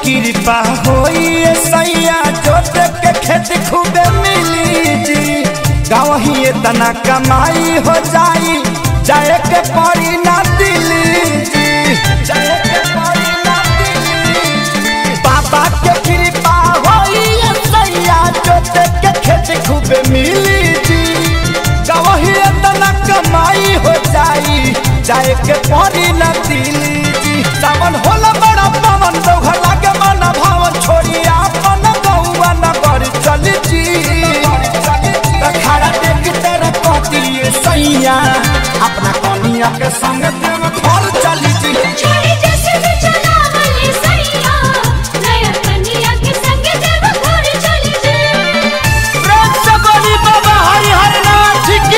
कृपा होई सैया जोत के खेत खूबे मिली जी गाँव ही तना कमाई हो जाई जाए के पड़ी ना दिल्ली जी जाए के पड़ी ना दिल्ली जी। बाबा के कृपा होई सैया जोत के खेत खूबे मिली जी गाँव ही तना कमाई हो जाई जाए के पड़ी ना दिल्ली जी सावन होला बड़ा पवन दोघर लागे मन भावन छोड़ी आपन गौवा न कर चल जी खड़ा देख तेरा कहती सैया अपना कनिया के संग देव घर चली जी छोड़ी जैसे भी चला वाले सैया नया कन्या के संग देव घर चली जे प्रेम से बोली बाबा हरिहर नाथ की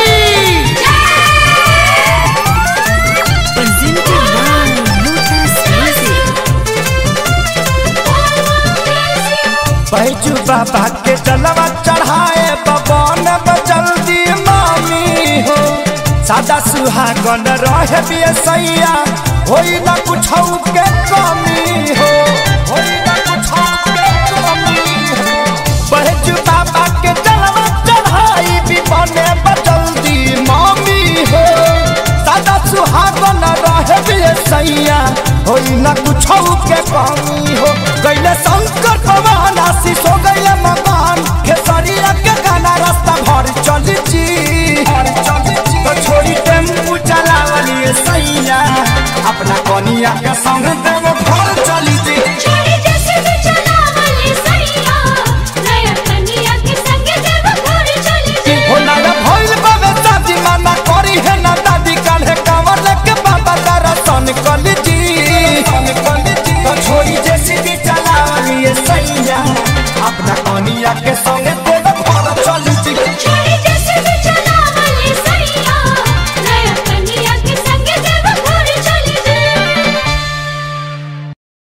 Presented by Lotus Music. Baiju बाबा के जलवा चढ़ाए बबन जल्दी मामी हो सादा सुहागन रहे बिये सैया होई ना कुछ के कमी हो होई ना कुछ के कमी हो बैजू बाबा